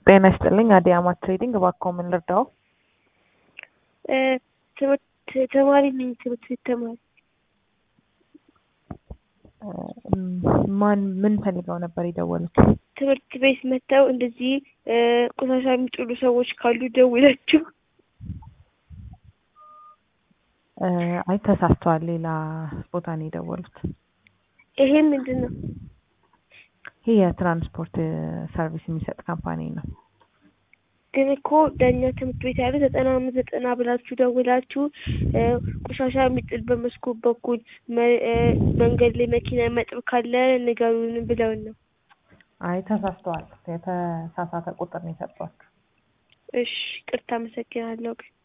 ጤና ይስጥልኝ አዲያማት ትሬዲንግ እባክዎ ምን ልርዳዎ? ትምህርት ተማሪ ነኝ ትምህርት ቤት ተማሪ ማን ምን ፈልገው ነበር የደወሉት? ትምህርት ቤት መጥተው እንደዚህ ቆሻሻ የሚጥሉ ሰዎች ካሉ ደውላችሁ አይ ተሳስተዋል ሌላ ቦታ ነው የደወሉት። ይሄ ምንድን ነው? ይህ የትራንስፖርት ሰርቪስ የሚሰጥ ካምፓኒ ነው። ግን እኮ ለእኛ ትምህርት ቤት ያለ ዘጠና አምስት ዘጠና ብላችሁ ደውላችሁ ቆሻሻ የሚጥል በመስኮት በኩል መንገድ ላይ መኪና የሚያጥብ ካለ ንገሩን ብለውን ነው። አይ ተሳስተዋል። የተሳሳተ ቁጥር ነው የሰጧችሁ። እሺ ቅርታ አመሰግናለሁ ግን